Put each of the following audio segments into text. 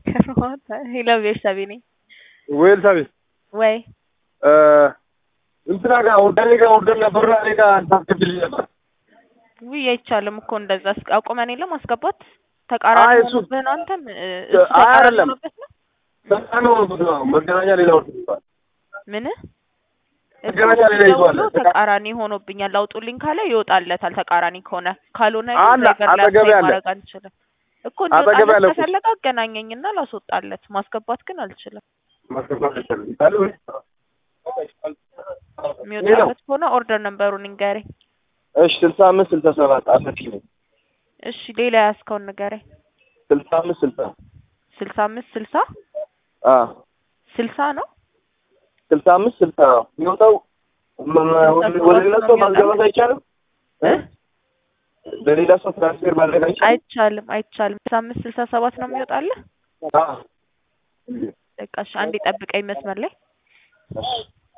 ሄሎ ቤተሰቤ ነኝ ወይል ሳቢ ወይ እንትና ጋር ወዳኔ ጋር ወደ ነበር እኔ ጋር ታስገብልኝ ነበር። ውይ አይቻልም እኮ እንደዛ አስ- አቁመን የለም ማስገባት ተቃራኒ አይ እሱ- ሆኖብህ ነው አንተም እ፣ አይ እሱ ተቃራኒ አይደለም። ሆኖበት ነው በጣም ነው ብዙ ነው መገናኛ ሌላ ወርድ ይባል ምን መገናኛ ሌላ ይዟል። ደውሎ ተቃራኒ ሆኖብኛል አውጡልኝ ካለ ይወጣለታል ተቃራኒ ከሆነ ካልሆነ ግን አለ፣ ነገር ላይ አጠገቤ አሳይ አለ። ማድረግ አንችልም እኮ አጠገቤ እንዲወጣለት አለ እኮ። ከፈለገ አገናኘኝና ላስወጣለት ማስገባት ግን አልችልም ማስገባት አይቻልም ይባል ወይ? የሚወጣለት ከሆነ ኦርደር ነምበሩን ንገረኝ እሺ ስልሳ አምስት ስልሳ ሰባት አሰፊ ነኝ እሺ ሌላ ያዝከውን ንገረኝ ስልሳ አምስት ስልሳ ስልሳ አምስት ስልሳ አ ስልሳ ነው ስልሳ አምስት ስልሳ ነው የሚወጣው መ- መ- ወደ- ወደ ሌላ ሰው ማስገባት አይቻልም እ? ለሌላ ሰው ትራንስፌር ማድረግ አይቻልም አይቻልም አይቻልም ስልሳ አምስት ስልሳ ሰባት ነው የሚወጣልህ አ በቃ እሺ አንዴ ጠብቀኝ መስመር ላይ እሺ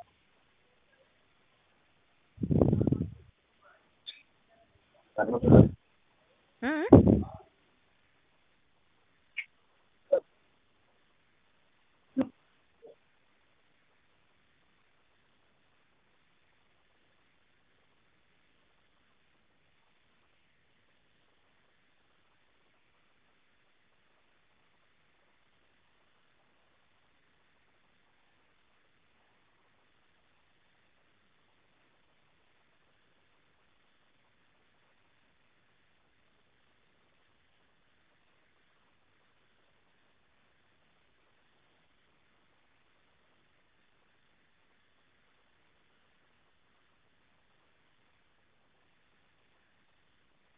እ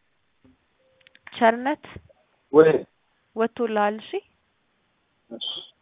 ቸርነት ወይ ወጥቶልሃል እሺ እሺ